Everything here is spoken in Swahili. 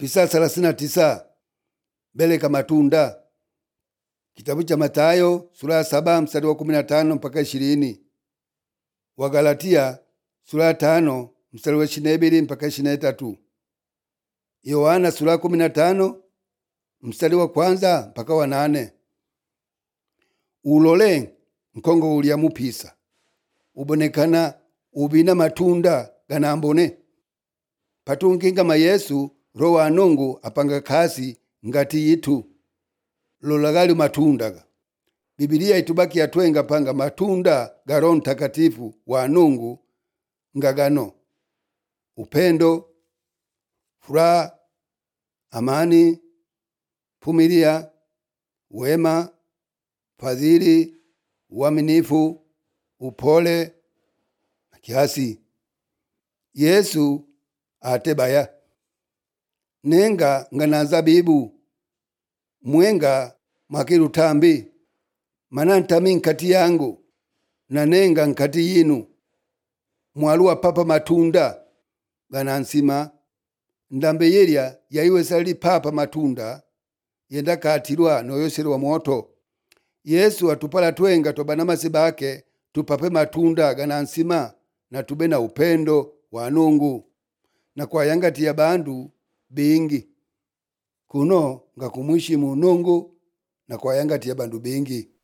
pisa thelathini na tisa beleka matunda kitabu cha Mathayo sura ya saba mstari wa kumi na tano mpaka ishirini Wagalatia sura ya tano mstari wa ishirini na ibili mpaka ishirini na itatu Yohana sura ya kumi na tano mstari wa kwanza mpaka wa nane ulole nkongo ulya mupisa ubonekana ubina matunda ganambone patungingama yesu roho wa nungu apanga kasi ngati yitu lolagali matundaga bibilia itubakia twenga panga matunda ga roho mtakatifu wa nungu ngagano upendo furaha amani vumilia wema fadhili uaminifu upole na kiasi yesu atebaya nenga ngana zabibu mwenga mwakilutambi mana ntami nkati yangu na nenga nkati yinu mwaluwa papa matunda gana nsima ndambe yelya yaiwesali papa matunda yenda katilwa noyoselwa moto yesu atupala twenga twabana masiba ake tupape matunda gana nsima na tube na upendo wa nungu na kwayangatiya bandu bingi kuno nga kumwishimu nungu na kwayangatiya bandu bingi